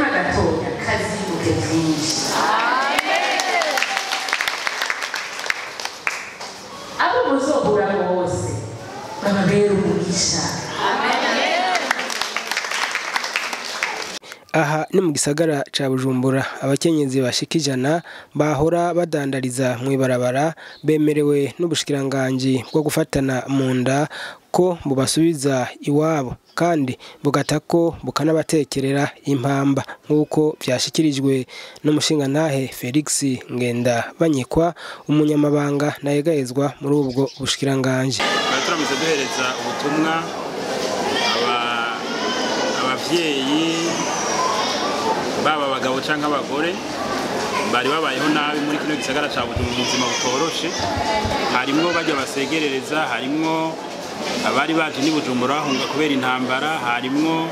ubutumwa gatoya kazibuke byinshi abo muzohura bose bababera umugisha aha ni mu gisagara ca bujumbura abakenyezi bashika ijana bahora badandariza mu ibarabara bemerewe n'ubushikiranganji bwo gufatana mu nda ko bubasubiza iwabo kandi bugata ko bukanabatekerera impamba nk'uko vyashikirijwe n'umushingantahe felix ngenda banyikwa umunyamabanga nayegayezwa muri ubwo bushikiranganji tukaba turamutse duhereza ubutumwa aba- abavyeyi baba abagabo canke abagore bari babayeho nabi muri kino gisagara ca Bujumbura ubuzima butoroshe harimwo bajya basegerereza harimwo abari baje n'i Bujumbura bahunga kubera intambara harimwo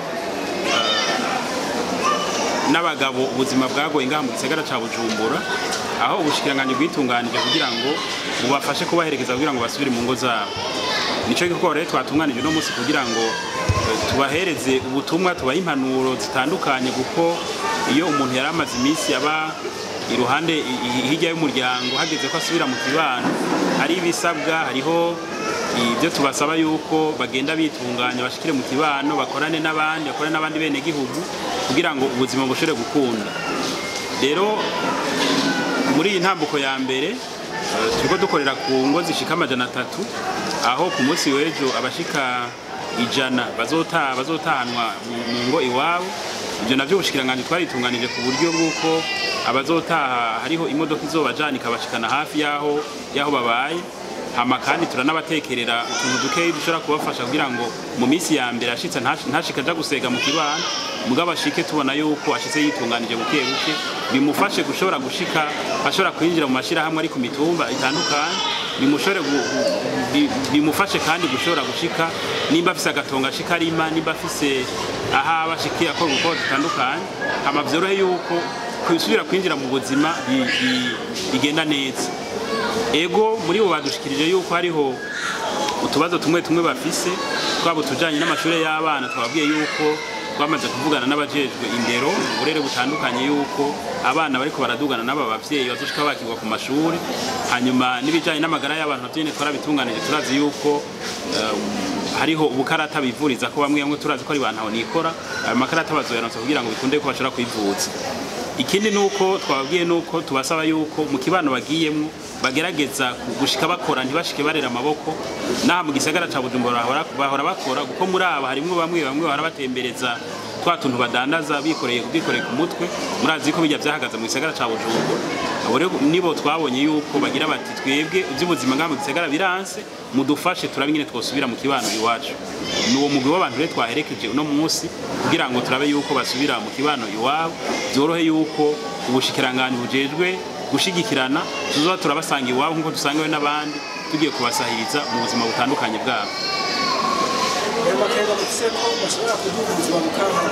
n'abagabo ubuzima bwagoye ngaha mu gisagara ca Bujumbura aho ubushikiranganji bwitunganije kugira ngo bubafashe kubaherekeza kugira ngo basubire mu ngo zabo nico gikorwa rero twatunganije uno munsi kugira ngo eh, tubahereze ubutumwa tubahe impanuro zitandukanye kuko iyo umuntu yari amaze iminsi aba iruhande i- i- hirya y'umuryango hageze ko asubira mu kibano hari ibisabwa hariho ibyo tubasaba yuko bagenda bitunganya bashikire mu kibano bakorane n'abandi bakorane n'abandi bene gihugu kugira ngo ubuzima bushobore gukunda rero muri iyi ntambuko ya mbere eh, turiko dukorera ku ngo zishika amajana atatu aho ku munsi w'ejo abashika ijana bazota bazotahanwa mu mu ngo iwabo ibyo navyo ubushikiranganji twaritunganije ku buryo bw'uko abazotaha hariho imodoka izobajana ikabashikana hafi y'aho y'aho babaye hama kandi turanabatekerera utuntu dukeyi dushobora kubafasha kugira ngo mu minsi ya mbere ashitse ntash- ntashike aja gusega mu kibano mugabo ashike tubona yuko ashitse yitunganije buke buke bimufashe gushobora gushika ashobora kwinjira mu mashirahamwe ari ku mitumba itandukanye bimushobore gu- gu- bi- bimufashe kandi gushobora gushika nimba afise agatongo ashika arima nimba afise ahaba ashikira akora ubukorwa dutandukanye hama vyorohe yuko kwisubira kwinjira mu buzima bi- bi- bigenda neza ego muri bo badushikirije yuko hariho utubazo tumwe tumwe bafise twaba utujanye n'amashure y'abana twababwiye yuko twamaze kuvugana n'abajejwe indero uburere butandukanye yuko abana bariko baradugana n'aba bavyeyi bazoshika bakirwa ku mashuri hanyuma n'ibijanye n'amagara y'abantu navyo nyene twarabitunganije turazi yuko eh, hariho ubukarata bivuriza ko bamwe bamwe turazi ko ari bantu nikora ayo makarata bazoyaronsa kugira ngo bikunde ko bashobora kwivuza ikindi nuko twababwiye nuko tubasaba yuko mu kibano bagiyemwo bagerageza gushika bakora ntibashike barera amaboko naha mu gisagara ca Bujumbura bahora bahora bakora kuko muri aba harimwo bamwe bamwe bahora batembereza twa tuntu badandaza bikoreye bikoreye ku mutwe murazi ko bijya vyahagaze mu gisagara ca Bujumbura abo rero nibo twabonye yuko bagira bati twebwe iby'ubuzima ngaha mu gisagara biranse mudufashe turabe nyine twosubira mu kibano iwacu ni uwo mugwi w'abantu rero twaherekeje uno munsi kugira ngo turabe yuko basubira mu kibano iwabo byorohe yuko ubushikiranganji bujejwe gushigikirana tuzoba turabasanga iwabo nk'uko dusangawe n'abandi tugiye kubasahiriza mu buzima butandukanye bwabo ayo makenga mufise ko bashobora kuduha ubuzima bukanka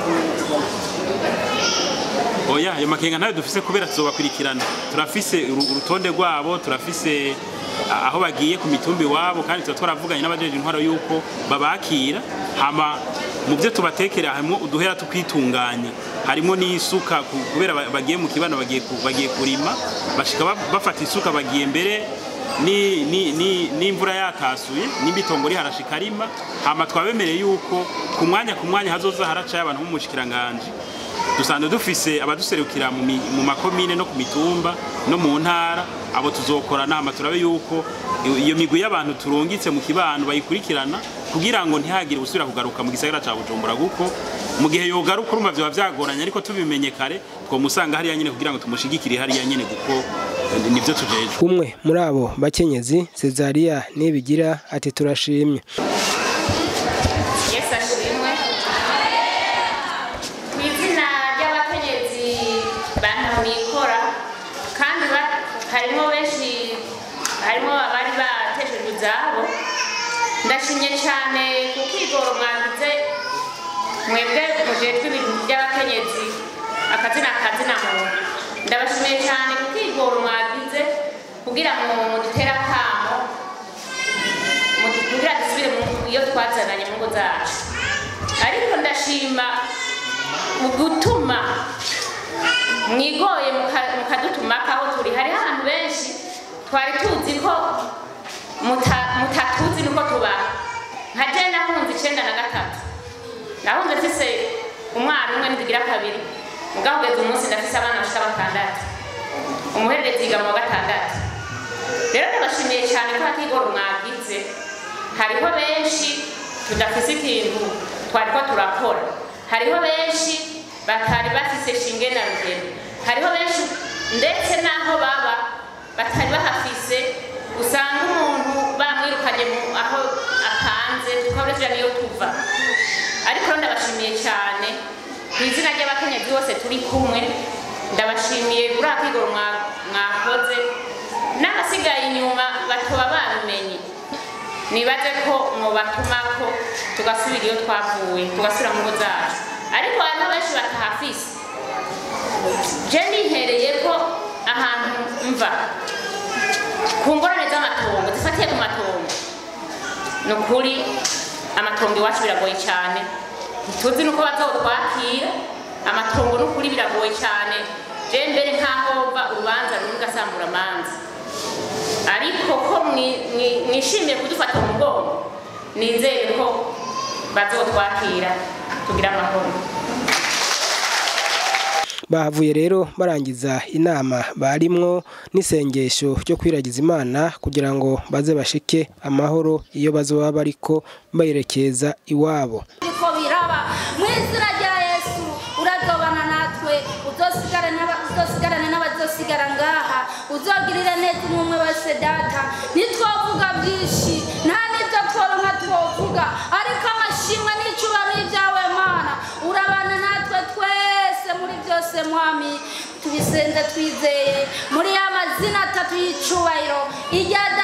oya ayo makenga ntayo dufise kubera tuzobakurikirana turafise uru- urutonde rwabo turafise a- aho bagiye ku mitumba iwabo kandi tuba twaravuganye n'abajeje intwaro yuko babakira hama mu byo tubatekera harimo uduhera tukwitunganya harimo n'isuka ku- kubera ba- bagiye mu kibano bagiye ku- bagiye kurima bashika ba- bafata isuka bagiye mbere ni- ni- ni- n'imvura yatasuye n'ibitongo riharashika rima hama twabemereye yuko ku mwanya ku mwanya hazoza haracayo abantu b'umushikiranganji dusanzwe dufise abaduserukira mu mi- mu makomine no ku mitumba no mu ntara abo tuzokorana hama turabe yuko iyo- iyo migwi y'abantu turungitse mu kibano bayikurikirana kugira ngo ntihagire usubira kugaruka mu gisagara ca Bujumbura kuko mu gihe yogaruka urumva vyoba vyagoranye ariko tubimenye kare twomusanga hariya nyene kugira ngo tumushigikire hariya nyene kuko eh, nivyo tujejwe umwe muri abo bakenyezi Cezaria nibigira ati turashimye yesu ashimwe mu izina ry'abakenyezi bantu nikora kandi ba- harimo benshi harimo abari bateshejwe izabo ndashimye cyane ku kwigoro mwagize mwebwe mujejwe ibintu by'abakenyezi akazina akazina muntu ndabashimiye cyane ku kwigoro mwagize kugira ngo mudutere akamo kugira dusubire mu iyo twazananye mu ngo zacu ariko ndashima mu gutuma mwigoye muka- mukadutumako aho turi hariho abantu benshi twari tuzi ko muta- mutatuzi nuko tubaho nka je nahunze icenda na gatatu nahunze mfise umwana umwe nzigira kabiri mugabo kugeza umunsi ndafise abana bashika batandatu umuhererezi yiga mu wa gatandatu rero ndabashimiye cyane ko hatigora mwagize hariho benshi tudafise ikintu twariko turakora hariho benshi batari bafise shinge na rugero hariho benshi ndetse n'aho baba batari bahafise usanga umuntu bamwirukanye mu- aho apanze tukabura tuja niyo tuva ariko rero ndabashimiye cyane ku izina ry'abakenyezi bose turi kumwe ndabashimiye kuri akigoro mwa- mwakoze n'abasigaye inyuma batoba babimenye nibaze ko mubatumako tugasubira iyo twavuye tugasubira mu ngo zacu ariko hariho benshi batahafise je nihereye ko ahantu mva ku ngorane z'amatongo zifatiye ku matongo ni ukuri amatongo iwacu biragoye cyane ntituzi nuko bazotwakira amatongo ni ukuri biragoye cyane je mbere nkaho mva urubanza rumwe ugasambura amanza ariko ko mwi- mwi- mwishimiye kudufata mu mugongo nizere ko bazotwakira tugira amahoro bahavuye rero barangiza inama barimwo n'isengesho ryo kwiragiza imana kugira ngo baze bashike amahoro iyo bazoba bariko bayerekeza iwabo biriko biraba mu izina rya yesu urazobana natwe uzosigarane n'aba- uzosigarane n'abazosigara ngaha uzogirire neza umwe umwe wese data ntitwovuga byinshi nta n'ibyo tworonka twovuga ariko amashimwe n'icubano ibyawe mana urabana natwe twese muri byose mwami tubisenze twizeye muri ya mazina atatu y'icubahiro irya